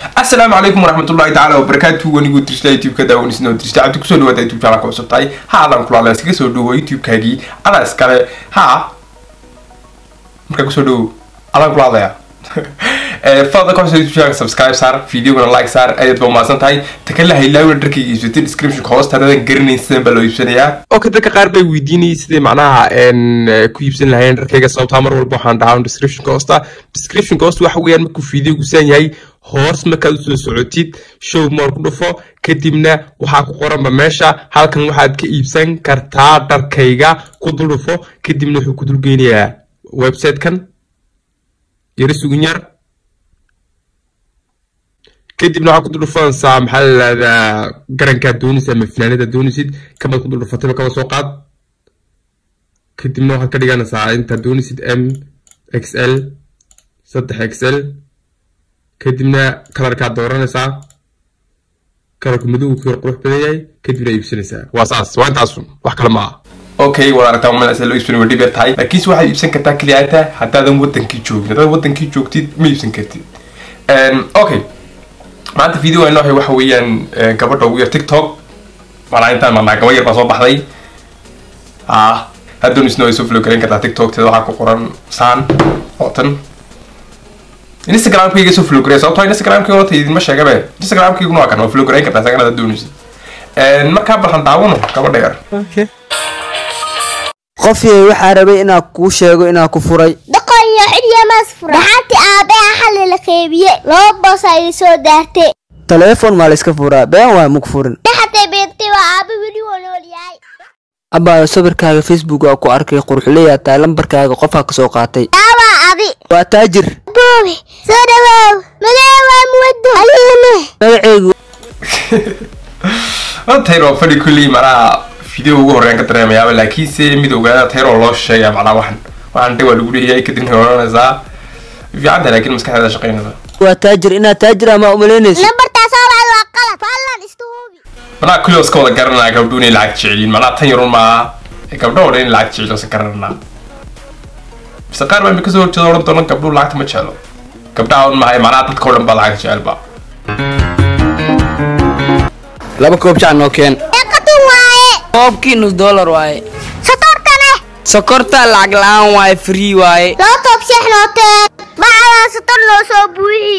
asalaamu calaykum waraxmatullahi tacaala wabarakaatu wanigu dirista youtube-ka daawanisnoo dirista cabdi kusoo dhawaada youtube channel ka cusub tahay ha adaan kulaala iskaga soo dhawo youtube-kaagii adaa iskale ha markaa kusoo dhawo adaan kula hadlaya fadlan ka hoose youtube channel subscribe saar videogana like saar ayaad ba umahadsan tahay takala haylaawina dharkayga iibsatay description hoosta hadaadan garanayn sidan baa loo iibsanayaa okay dadka qaar bay weydiinayay sidai macnaha ku iibsan lahayeen dharkayga sababtaa mar walba waxaan dhahaa description hoosta description hoosta waxa weeyaan markuu videogu san yahay hoos markaad usoo socotid show moor ku dhufo kadibna waxaa ku qoranba meesha halkan waxaad ka iibsan kartaa dharkayga ku dul dhufo kadibna wuxuu ku dulgeynayaa website-kan yaro sugun yar kadibna waxaa ku dul dhufanaysaa maxaa la yihahdaa garankaad doonaysa ama finaanadaad doonaysid kamaad ku dul dhufatayba kaba soo qaad kadibna waxaad ka dhiganaysaa intaad doonaysid m x l saddex x l kadibna kalarkaad dooranaysaa kalarku madow ku yar qurux badan yahay kadibna iibsanaysaa waa saas waa intaasun wax kale ma aha okay waad aragtaa malasa loo iibsan waa dhib yar tahay laakiinse waxaad iibsan kartaa keliyaata haddaadan wadankii joogin haddaad wadankii joogtid ma iibsan kartid okay maanta video aan noohay waxa weeyaan gabadha ugu yar tiktok malaa intaan marnaa gaba yar baa soo baxday ah haddoon isna way soo flow garayn kartaa tiktok teeda waxaa ku qoran saan oo tan instagramkayga soo flow garay sababtoo instagramkayga horta idinma sheegabe instagramkayguna waa kan waa flow garayn kartaa isagana haddaad doonaysid markaa balhan daawano gabadha yar qofyay waxaa rabay inaa kuu sheego inaa ku furay dhaqanyo cidiyamaas fura dhaxanti aabbaha xalli la qeybiye laba boos ay soo daartay taleefon maa layska furaa been waa mug furin dhaxatay beentay waa aabba weli waa nool yahay abbaayo sawirkaaga facebook waa ku arkay quruxleyaa tahay lambarkaaga qofaa ka soo qaatay yaabaa adi waa taajir boobi soo dhawaaw magee waa muwado aliime magaceygu tayro fadhi kulley macnaha video ugu horreyn ka dareemayaaba laakiinse mid ogaada tayroo loo sheegaya macnaha waxan waxaan dhe waa lagu leeyahay kadibna oranaysaa fiicanta laakiin maskaxdeeda shaqeynaysa waa taajir inaad taajir ama umalaynayso nambartaas oo wacda waa qalad fadlan istuhubi macnaha kulli iska wada garanaya gabdho inay lacag jeceliin macnaha tan yarun maaha gabdho oo dhan in lacag jecel iska garananaa bise qaar baa mi kasoo horjeeda odhan doona gabdho lacagta ma jecelo gabdhaha un mahay macnaha dadka oo dhan baa lacag jecelba laba koob jac noo keen eeqatun waaye koobkii nus dollar waaye satorkane sokorta lacag la-aan waaye free waaye loo toob seex noo teen bacdaa sator noo soo buuxi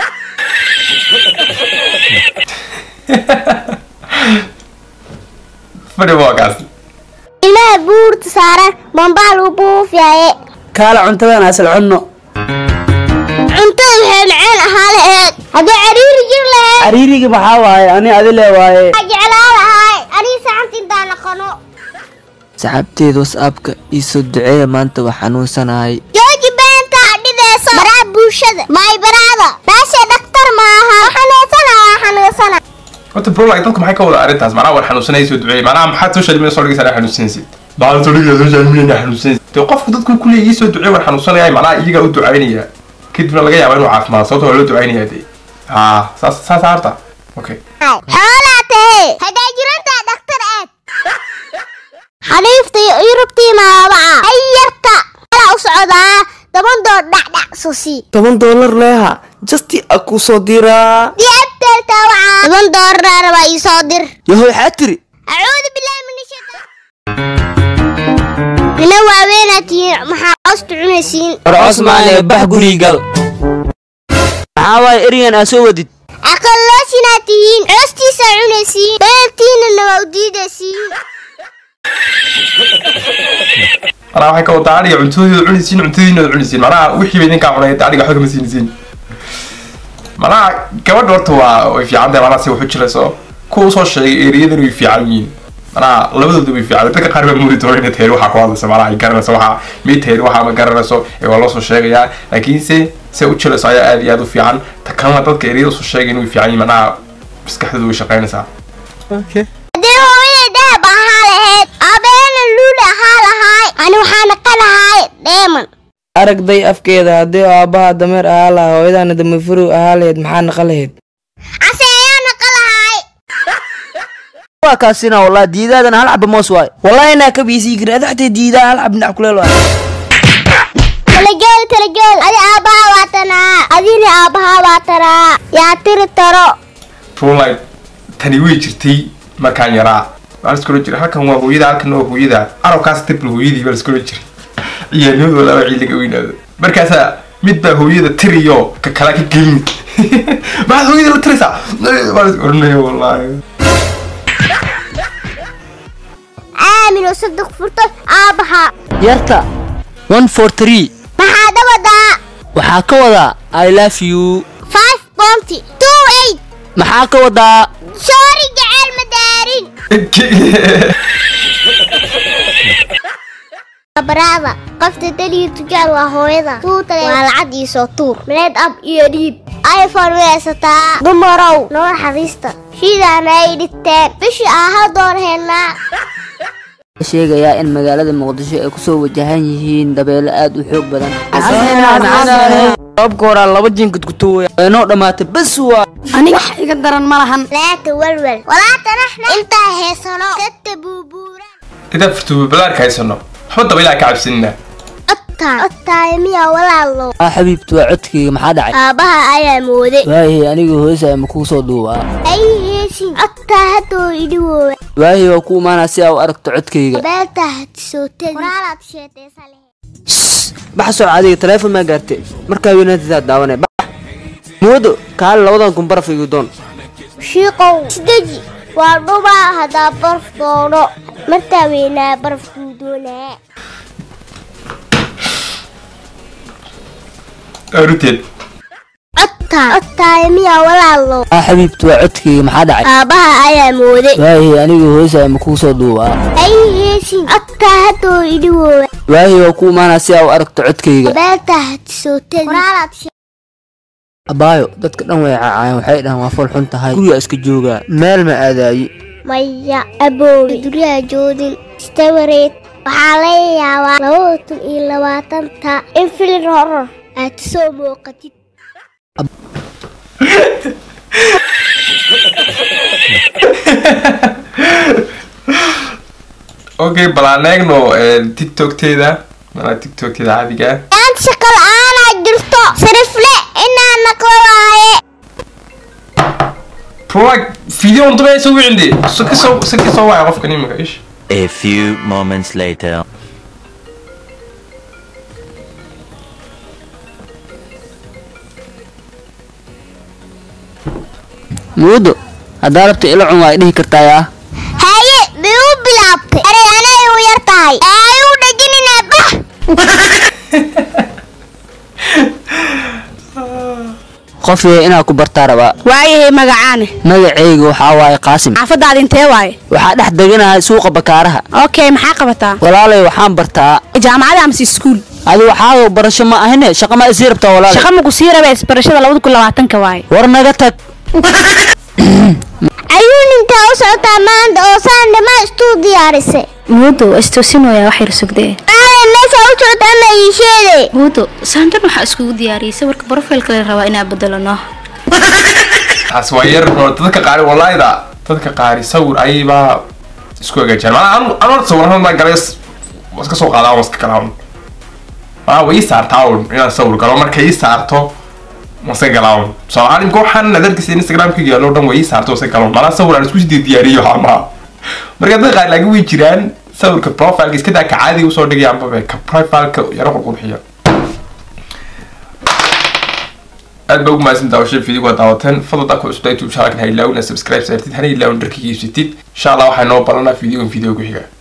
fadhi waa kaas ilmaha buurta saaran bambaa lagu buufyaye kaala cuntadan asal cunno cuntada waxay macaan ahaa laheed haddii cariiri jir laheed cariirigi maxaa waaye ani adile waaye waxaa jeclaa lahay aniga saxanta intaan naqano saxaabteed whatsappka iisoo duceeya maanta waa xanuunsanahay jooji beenta dhideyso baraha bulshada maay baraada meesha dhaktar maaha xanuunsana waa xanuunsana horta bro like dadka maxay ka wada arrintaas macnaha waan xanuunsanaya soo duceeyay macnaha maxaad social media soo dhigaysaa xanuunsanaysid maxaad soo dhigaysaa social media xanuunsanaysid dee qofku dadku ku leeyahay soo duceey waan xanuunsanaya macnaha iyagaa u ducaynaya kadibna laga yaaba inuu caafimaado sababta waa loo ducaynaya dee haa saas saas harta okay xoolaa tahe haddaa jirantaa dhaktar aad xaniifta yurubtii maabaca ay yarta alaa u socdaa toban dood dhacdhac susi toban dollar leeha justi a ku soo diraa diabteelta waca toban doolar rabaa ii soo dir yahoy waxaa tiri acuudu billahi min ashaytaan ina waaweenaa tihiin maxaa coosta cunaysiin war cosmaane bax gurigal maxaa waaye eryan aa soo wadid aqalloosinaa tihiin coostiisa cunaysiin beertiinana waa u diidaysiin macnaha waxay ka wadaa adhiga cuntadooda cunaysiin cuntadiina cunaysiin macnaha wixii ba idinkaa cunay adhiga waxba kama siinaysiin macnaha gabadha horta waa way fiican tahay macnaha si wax u jirayso kuwa usoo sheegay eriyadana way fiican yihiin macnaha labadooda way fiican dadka qaar baa moodi doona inay tayri waxaa ku hadlayso macnaha ay garanayso waxaa mid tayri waxaa ma garanayso ee waa loo soo sheegayaa laakiinse se u jirayso ayaa aad iyo aad u fiican ta kalena dadka eriyada usoo sheegay way fiican yihiin macnaha maskaxdooda way shaqaynaysaa haddii hooyaday dahab ahaa lahayd aabeena luuli ahaa lahaay ani waxaa naqa lahaay dheeman aragday afkeeda haddii aabbaha dameer ahaa lahaa hooyadaana dameefurow ahaa lahayd maxaa naqa lahayd case ayaa naqa lahaay waa kaasina wallah diidaadana hal caba moos waaye wallahi inaa ka biisii karin adaxtay diidaa hal cab dhinac kuleel waaye kala geed kala joog adi aabbaha waa tanaa adina aabbaha waa tanaa yaa tiri taro trulight tani way jirtay markaan yaraa waa laskula jira halkan waa hooyada halkan waa hooyada arabkaas tirbil hooyadii baa laskula jiray ciyaarnimadoo laba ciid laga weynaado markaasaa mid baa hooyada tiriyo ka kala ka gelin maxaad hooyada la tiraysaa waa las oranaya wallaahi aamin oo saddex furto aabbaha yarta one for three maxaa dabadaa waxaa ka wadaa i love you five bounty two eight maxaa ka wadaa sorry jecel ma daarin brada qofta daliyo tujaal waa hooyada tuutale waa lacag iyo soo tuur maleed ab iyo dhiib iphone way haysataa dumarow noo xariista shidaana ay dhigteen bishii aha door helnaa sheegayaa in magaalada muqdisho ay kusoo wajahan yihiin dabeelo aad u xoog badan sababka horaa laba jinkad ku tuwaya waynoo dhammaatay bas waa aniga wax iga daran ma lahan laaka walwal walaata naxna intaa heesano dadka buubuura intaan furtuba balaarka haysano waxba dabaylaha ka cabsanina odtaan odtaay miya walaalo aa xabiibti waa codkayga maxaa dhacay aabbaha ayaa mooday waayahay aniga hoosaya ma kuu soo duubaa ay heesin odtaa haddoo idhi woowa waayahay waa ku imaanaa si aa u aragto codkayga beeltaa hatisootadi qoraalaad sheetaysa lehe bax soo adiga taleefon maa gaartay markaa weynaantidaad daawanay bax moodo kaali labadan kun baraf igu doon shiiqow isdeji waa dhubaa haddaa baraf doono markaa weynaa barafkuu doonaa aruteed odtaan odtaay miya walaalo aa xabiibti waa codkayga maxaa dhacay aabbaha ayaa mooday waayahay aniga hoosaya ma kuu soo duubaa ay heesin odtaa haddoo idhi woowa waayahay waa ku imaanaa si aa u aragto codkayga beeltaa hatisootadi qoraalaad abaayo dadka dhan way caacayeen waxay dhahaan waa fol xun tahay guriga iska joogaa meel ma aadaayi maya aboowe duryaha joodin istawareed waxaa laga yaabaa labada kun iyo labaatanta in filin horor aad soo muuqatid okay bal aan eegno tiktokteeda malaa tiktokteeda caadiga ah maanta shaqo la-aanaa jirto sarifle inaa naqlo waaye trulight video un dabaya soo wicinde saki soo saki soo waya qofkan imika ish A few moments later. muudo haddaa rabta ila cun waa dhihi kartaa yaa haye bay u bilaabtay aray anay u yar tahay ay u dhajinina bah qof yahay inaa ku bartaa rabaa waayahay magacaane magacayga waxaa waaye qaasim xaafadaada intee waaye waxaa dhex deganahay suuqa bakaaraha okay maxaa qabataa walaalay waxaan bartaa jaamacada amase iskuul adi waxaa barasho ma ahine shaqa ma isii rabtaa walaalay shaqa maku sii raba isbarashada labada kun labaatanka waaye war naga tag ayuu ninkaa u socotaa maanta oo saan dhamaa istuu diyaarisay muudo waa istoosinooyaa wax yar sugdee aaday meesha u socota ama ii sheede muudo saantan waxaa iskugu diyaariyey sawirka brofailka la rabaa inaa bedelano taas waa yar oo dadka qaari walaayda dadka qaari sawir ayaybaa isku hagaajiyaan maanaa anu anu horta sawirada maa galay waa iska soo qaadaa waa iska galaa un maanaa way ii saartaa un inaan sawir galo markay ii saarto waa iska galaa un tusaale imka waxaan adarkiisa instagramkayga yaalo dhan way ii saarto waa iska galaa un maanaa sawir aan isku sii diyaariyo waxaa marka dadka qaari laakiin way jiraan sawirka profileka iska daa ka caadiga usoo dhigayaanba be ka profileka yaro qurqurxiya aad baa ugu mahadsan daawashada video waa daawateen fadlan ku cusubta youtube channelkan ha ilaawina subscribe saartid hana ilaawin dharkiga iibsatid insha allah waxaa noo balanaa videogan video ku xiga